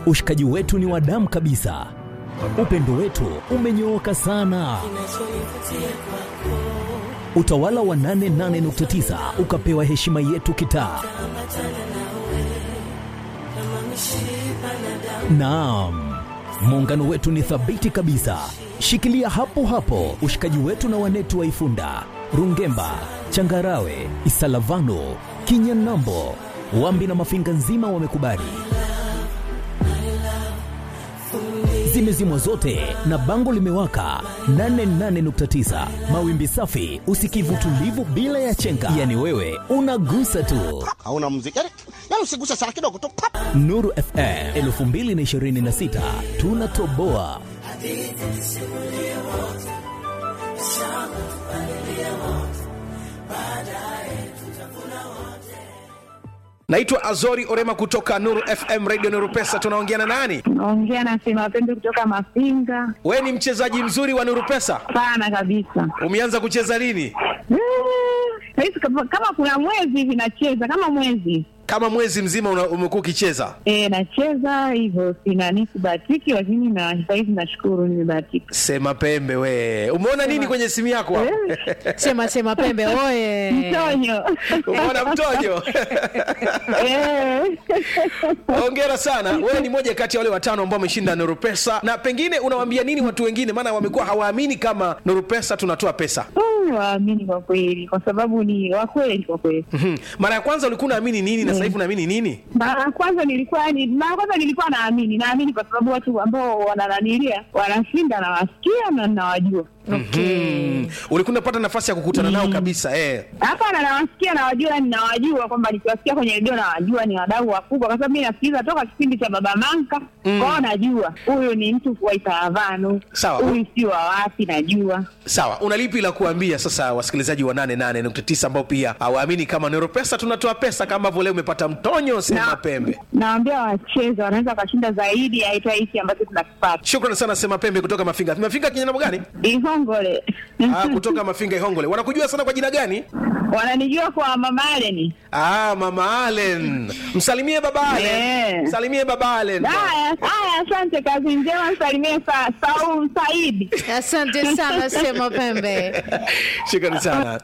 Ushikaji wetu ni wa damu kabisa, upendo wetu umenyooka sana. Utawala wa 88.9 ukapewa heshima yetu kitaa. Naam, muungano wetu ni thabiti kabisa. Shikilia hapo hapo ushikaji wetu na wanetu wa Ifunda, Rungemba, Changarawe, Isalavano, Kinyanambo, Wambi na Mafinga nzima wamekubali. Zimezimwa zote na bango limewaka 88.9 mawimbi safi, usikivu tulivu bila ya chenga, yani wewe unagusa tu. hauna muziki yani, yani usiguse sana kidogo tu pap. Nuru FM 2026 tunatoboa. Naitwa Azori Orema kutoka Nuru FM Radio Nuru Pesa. Tunaongea na nani? Naongea na Sema Pendo kutoka Mafinga. We ni mchezaji mzuri wa Nuru Pesa, Sana kabisa. umeanza kucheza lini? Mm, Saizi kama kama kuna mwezi hivi nacheza kama mwezi Kama mwezi mzima una- umekuwa ukicheza. e, nacheza hivyo, sina nisibahatiki, lakini na saizi nashukuru nimebahatika. Sema pembe we, umeona nini kwenye simu yako? hapo? Sema sema pembe oye. Mtonyo Umeona mtojo? Eh. Hongera sana, wewe ni moja kati ya wale watano ambao wameshinda Nuru Pesa, na pengine unawaambia nini watu wengine, maana wamekuwa hawaamini kama Nuru Pesa tunatoa pesa. Mm, waamini kwa kweli, kwa sababu ni wakweli kwa kweli. Mhm. Mara ya kwanza ulikuwa unaamini nini na sasa hivi unaamini nini? Mara ya kwanza nilikuwa ni mara ya kwanza nilikuwa naamini, naamini kwa sababu watu ambao wanananilia wanashinda, nawasikia na nawajua Mm. Ulikuwa unapata nafasi ya kukutana nao kabisa eh. Hapana, nawasikia nawajua, ninawajua kwamba nikiwasikia kwenye redio nawajua ni wadau wakubwa, kwa sababu mi nasikiliza toka kipindi cha Baba Manka mm. kwao, najua huyu ni mtu wa Itaravanu, Sawa. huyu si wa wapi, najua Sawa, una lipi la kuambia sasa wasikilizaji wa 88.9 ambao pia hawaamini kama Nero Pesa tunatoa pesa kama ambavyo leo umepata mtonyo sema Na- pembe. Naambia wacheze, wanaweza wakashinda zaidi ya hata hiki ambacho tunakipata Shukrani sana sema pembe kutoka Mafinga. Mafinga kijana gani? Ihongole. Ah, kutoka Mafinga Ihongole. Wanakujua sana kwa jina gani? wananijua kwa Mama Aleni. Ah, Mama Allen. Msalimie baba Allen. Yeah. Msalimie baba Allen. Haya, haya, asante, kazi njema, msalimie sa, Saul Saidi. Asante sana Sema Pembe. Shukrani sana.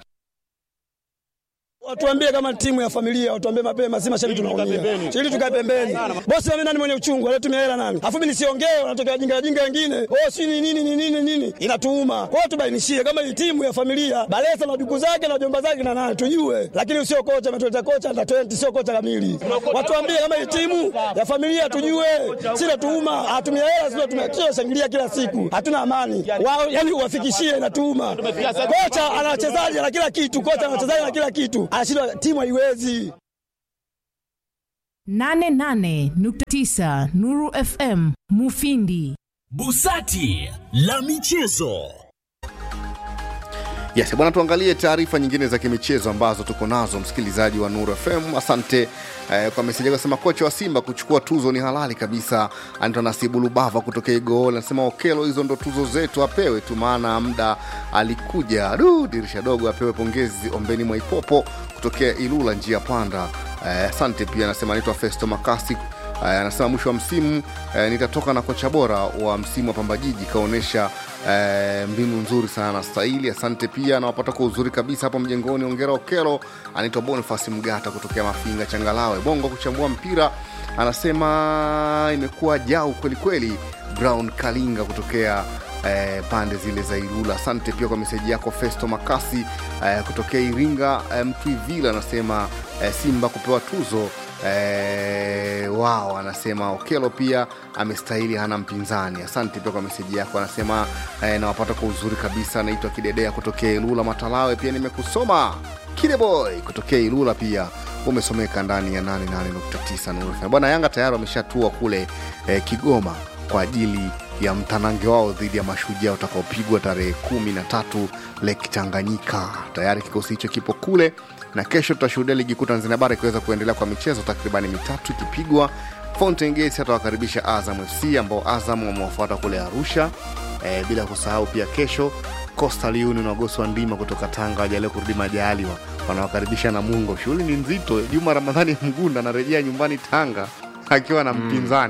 Watuambie kama timu ya familia, watuambie mapema, si mashabiki tunaumia. Ili tukae pembeni. Bosi mimi nani mwenye uchungu, anatumia hela nani? Afu mimi nisiongee, wanatokea wajinga wajinga wengine. Oh, si ni nini ni nini nini? Inatuuma. Kwa hiyo tubainishie kama hii timu ya familia, Balesa na duku zake na jomba zake na nani tujue. Lakini usio kocha ametuleta kocha na 20 sio kocha kamili. Watuambie kama hii timu ya familia tujue. Si natuuma, atumia hela sio tumia shangilia kila siku. Hatuna amani. Wao yani uwafikishie inatuuma. Kocha ana wachezaji na kila kitu, kocha ana wachezaji na kila kitu. Anashindwa timu haiwezi. 88.9 Nuru FM Mufindi. Busati la michezo. Yes, bwana, tuangalie taarifa nyingine za kimichezo ambazo tuko nazo, msikilizaji wa Nuru FM. Asante eh, kwa meseji yako. Sema kocha wa Simba kuchukua tuzo ni halali kabisa. Anaitwa Nasibu Lubava kutokea Igool, anasema Okelo, hizo ndo tuzo zetu, apewe tu, maana muda alikuja. Du, dirisha dogo, apewe pongezi. Ombeni Mwaipopo kutokea Ilula, njia panda. Eh, Asante pia, anasema anaitwa Festo Makasi Eh, anasema mwisho wa msimu eh, nitatoka na kocha bora wa msimu wa Pamba Jiji, kaonyesha eh, mbinu nzuri sana stahili. Asante pia nawapata kwa uzuri kabisa hapo mjengoni. Ongera Okelo. Anaitwa Bonifasi Mgata kutokea Mafinga Changalawe, Bongo kuchambua mpira, anasema imekuwa jau kwelikweli. Brown Kalinga kutokea eh, pande zile za Ilula. Asante pia kwa meseji yako Festo Makasi eh, kutokea Iringa. Eh, Mtwivila anasema eh, Simba kupewa tuzo eh, wao anasema Okelo pia amestahili, hana mpinzani. Asante pia kwa meseji yako, anasema eh, nawapata kwa uzuri kabisa. Anaitwa Kidedea kutokea Ilula Matalawe, pia nimekusoma Kideboy kutokea Ilula pia umesomeka ndani ya 88.9 Nuru FM. Bwana Yanga tayari wameshatua kule eh, Kigoma kwa ajili ya mtanange wao dhidi ya Mashujaa utakaopigwa tarehe kumi na tatu Lake Tanganyika. Tayari kikosi hicho kipo kule, na kesho tutashuhudia ligi kuu Tanzania bara ikiweza kuendelea kwa michezo takribani mitatu ikipigwa. Fountain Gate atawakaribisha Azam FC ambao Azam wamewafuata kule Arusha. E, bila kusahau pia kesho Coastal Union wagosi wa ndima kutoka Tanga wajalia kurudi Majaliwa wanawakaribisha Namungo. Shughuli ni nzito. Juma Ramadhani Mgunda anarejea nyumbani Tanga akiwa na mpinzani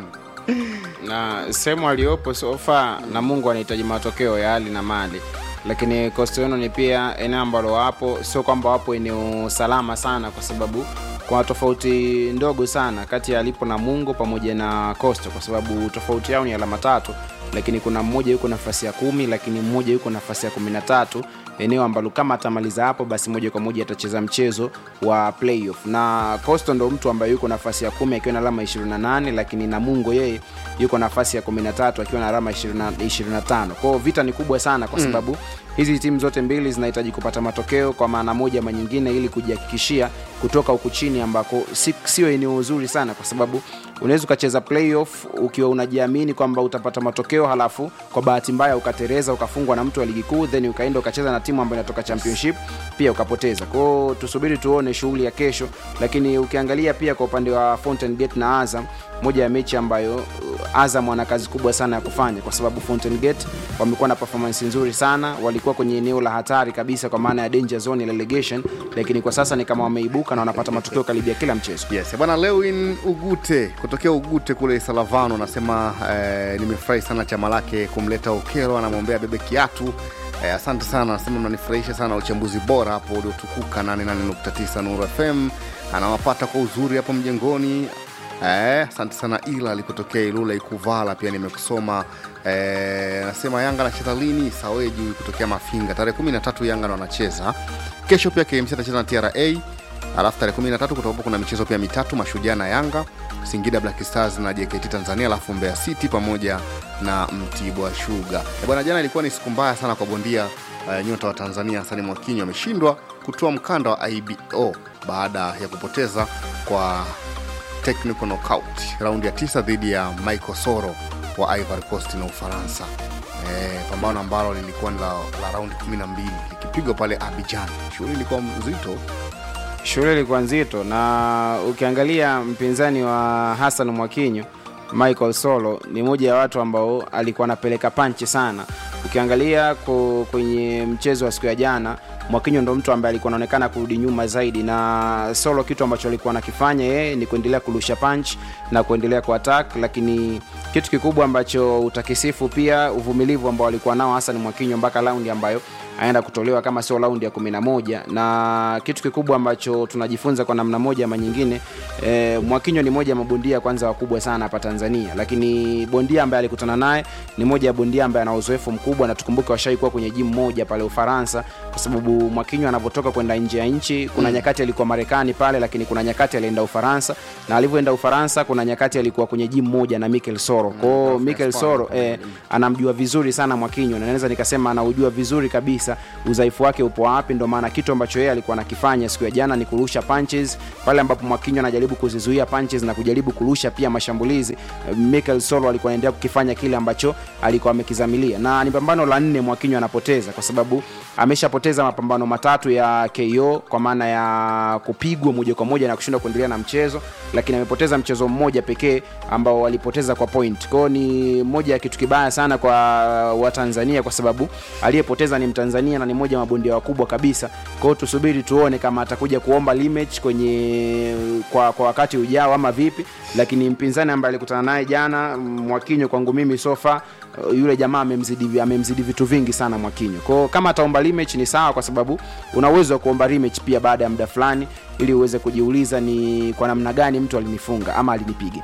na sehemu aliyopo sofa na mungu anahitaji matokeo ya hali na mali lakini Coastal Union pia eneo ambalo wapo sio kwamba wapo eneo salama sana kwa sababu kuna tofauti ndogo sana kati ya alipo na mungu pamoja na Coastal kwa sababu tofauti yao ni alama tatu lakini kuna mmoja yuko nafasi ya kumi lakini mmoja yuko nafasi ya kumi na tatu eneo ambalo kama atamaliza hapo basi moja kwa moja atacheza mchezo wa playoff na Coastal ndo mtu ambaye yuko nafasi ya kumi akiwa na alama 28 lakini namungo yeye yuko nafasi ya 13 akiwa na alama 20 25 kwao vita ni kubwa sana kwa Mm. sababu hizi timu zote mbili zinahitaji kupata matokeo kwa maana moja ama nyingine ili kujihakikishia kutoka huku chini ambako si- sio eneo zuri sana kwa sababu unaweza ukacheza playoff ukiwa unajiamini kwamba utapata matokeo halafu kwa bahati mbaya ukatereza ukafungwa na mtu wa ligi kuu then ukaenda ukacheza na timu ambayo inatoka championship pia ukapoteza kwao tusubiri tuone shughuli ya kesho lakini ukiangalia pia kwa upande wa Fountain Gate na Azam moja ya mechi ambayo uh, Azam wana kazi kubwa sana ya kufanya kwa sababu Fountain Gate wamekuwa na performance nzuri sana walikuwa kwenye eneo la hatari kabisa kwa maana ya danger zone ya relegation lakini kwa sasa ni kama wameibuka na wanapata matokeo karibia kila mchezo yes bwana lewin ugute kutokea ugute kule salavano anasema eh, nimefurahi sana chama lake kumleta okelo anamwombea bebe kiatu eh, asante sana anasema mnanifurahisha sana uchambuzi bora hapo uliotukuka 88.9 nuru fm anawapata kwa uzuri hapo mjengoni Eh, asante sana ila alikotokea ilula ikuvala pia nimekusoma eh, anasema yanga anacheza lini saweji kutokea mafinga tarehe 13 yanga ndo anacheza kesho pia kmc atacheza na tra alafu tarehe 13 kutakuwa kuna michezo pia mitatu mashujaa na yanga singida black stars na jkt tanzania alafu mbeya city pamoja na mtibwa shuga Eh, bwana jana ilikuwa ni siku mbaya sana kwa bondia uh, nyota wa tanzania hasani mwakinyo ameshindwa kutoa mkanda wa ibo baada ya kupoteza kwa technical knockout raundi ya tisa dhidi ya michael soro wa ivory coast na ufaransa e, pambano ambalo lilikuwa ni la, la raundi 12 likipigwa pale abijan shughuli ilikuwa mzito shughuli ilikuwa nzito na ukiangalia mpinzani wa Hassan Mwakinyo Michael Solo ni moja ya watu ambao alikuwa anapeleka panchi sana. Ukiangalia ko- kwenye mchezo wa siku ya jana, Mwakinyo ndo mtu ambaye alikuwa anaonekana kurudi nyuma zaidi, na Solo kitu ambacho alikuwa anakifanya yeye ni kuendelea kurusha punch na kuendelea kuattack, lakini kitu kikubwa ambacho utakisifu pia uvumilivu ambao alikuwa nao Hassan Mwakinyo mpaka raundi ambayo aenda kutolewa kama sio raundi ya 11 na kitu kikubwa ambacho tunajifunza kwa namna moja ama nyingine e, Mwakinyo ni moja ya mabondia kwanza wakubwa sana hapa Tanzania, lakini bondia ambaye alikutana naye ni moja ya bondia ambaye ana uzoefu mkubwa, na tukumbuke washai kuwa kwenye jimu moja pale Ufaransa, kwa sababu Mwakinyo anavyotoka kwenda nje ya nchi, kuna Mm. nyakati alikuwa Marekani pale, lakini kuna nyakati alienda Ufaransa, na alivyoenda Ufaransa kuna nyakati alikuwa kwenye jimu moja na Mikel Soro. Kwa hiyo Mikel Soro eh, anamjua vizuri sana Mwakinyo, na naweza nikasema anaujua vizuri kabisa udhaifu wake upo wapi. Ndio maana kitu ambacho yeye alikuwa anakifanya siku ya jana ni kurusha punches pale ambapo Mwakinyo anajaribu kuzizuia punches na kujaribu kurusha pia mashambulizi. eh, Mikel Soro alikuwa anaendelea kukifanya kile ambacho alikuwa amekizamilia, na ni pambano la nne Mwakinyo anapoteza kwa sababu ameshapoteza mapambano matatu ya KO kwa maana ya kupigwa moja kwa moja na kushindwa kuendelea na mchezo, lakini amepoteza mchezo mmoja pekee ambao walipoteza kwa point. Kwao ni moja ya kitu kibaya sana kwa Watanzania kwa sababu aliyepoteza ni Mtanzania na ni moja ya mabondia wakubwa kabisa. Kwa hiyo tusubiri tuone kama atakuja kuomba rematch kwenye kwa, kwa wakati ujao ama vipi, lakini mpinzani ambaye alikutana naye jana Mwakinyo, kwangu mimi sofa yule jamaa amemzidi amemzidi vitu vingi sana Mwakinyo. Kwa hiyo kama ataomba rematch ni sawa, kwa sababu una uwezo wa kuomba rematch pia baada ya muda fulani, ili uweze kujiuliza ni kwa namna gani mtu alinifunga ama alinipiga.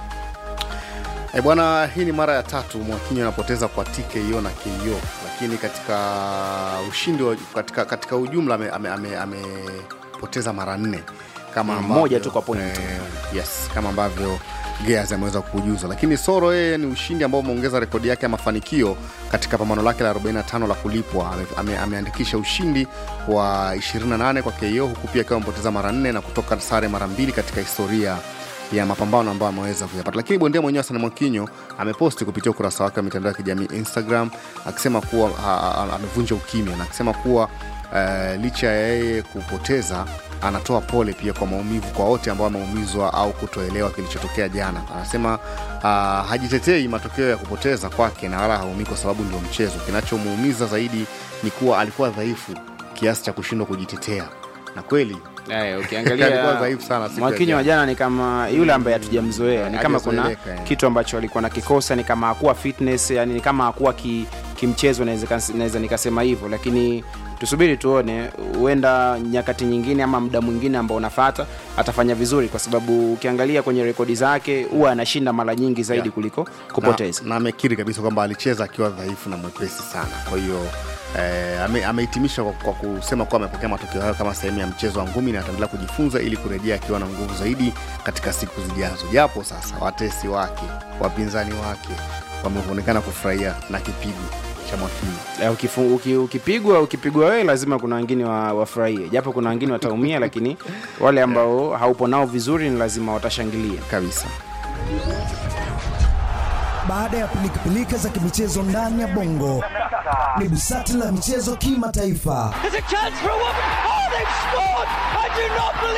E bwana, hii ni mara ya tatu Mwakinyo anapoteza kwa TKO na KO, lakini katika ushindi wa, katika, katika ujumla amepoteza ame, ame, amepoteza mara nne kama Mm, ambavyo, moja tu kwa point. eh, yes, kama ambavyo Gears ameweza kujuza, lakini Soro yeye ni ushindi ambao umeongeza rekodi yake ya mafanikio katika pambano lake la 45 la kulipwa. Ame, ame, ameandikisha ushindi wa 28 kwa KO huku pia akiwa amepoteza mara nne na kutoka sare mara mbili katika historia ya mapambano ambayo ameweza kuyapata. Lakini bondia mwenyewe Hassan Mwakinyo ameposti kupitia ukurasa wake wa mitandao ya kijamii Instagram akisema kuwa ha- ha- amevunja ukimya na akisema kuwa uh, licha ya yeye kupoteza anatoa pole pia kwa maumivu kwa wote ambao wameumizwa au kutoelewa kilichotokea jana. Anasema uh, hajitetei matokeo ya kupoteza kwake na wala haumii kwa sababu ndio mchezo. Kinachomuumiza zaidi ni kuwa alikuwa dhaifu kiasi cha kushindwa kujitetea, na kweli Eh, Alikuwa ukiangalia dhaifu sana siku ya Mwakinyo wa jana. jana ni kama yule ambaye hatujamzoea, ni kama kuna Hajazoeleka, eh. kitu ambacho alikuwa nakikosa, ni kama hakuwa fitness, yani ni kama hakuwa ki, kimchezo, naweza naweza nikasema hivyo, lakini tusubiri tuone, huenda nyakati nyingine ama muda mwingine ambao unafata atafanya vizuri, kwa sababu ukiangalia kwenye rekodi zake huwa anashinda mara nyingi zaidi Yeah. kuliko kupoteza. na, na amekiri kabisa kwamba alicheza akiwa dhaifu na mwepesi sana kwa hiyo eh, ame- amehitimisha kwa, kwa kusema kuwa amepokea matokeo hayo kama sehemu ya mchezo wa ngumi na ataendelea kujifunza ili kurejea akiwa na nguvu zaidi katika siku zijazo japo sasa watesi wake wapinzani wake wameonekana kufurahia na kipigo cha mwakinyo Eh, ukifu- uki- ukipigwa ukipigwa wewe lazima kuna wengine wa- wafurahie japo kuna wengine wataumia lakini wale ambao haupo nao vizuri ni lazima watashangilia kabisa Baada ya pilikapilika za kimichezo ndani ya bongo, ni busati la michezo kimataifa. There's a chance for a woman. Oh, they've scored! I do not believe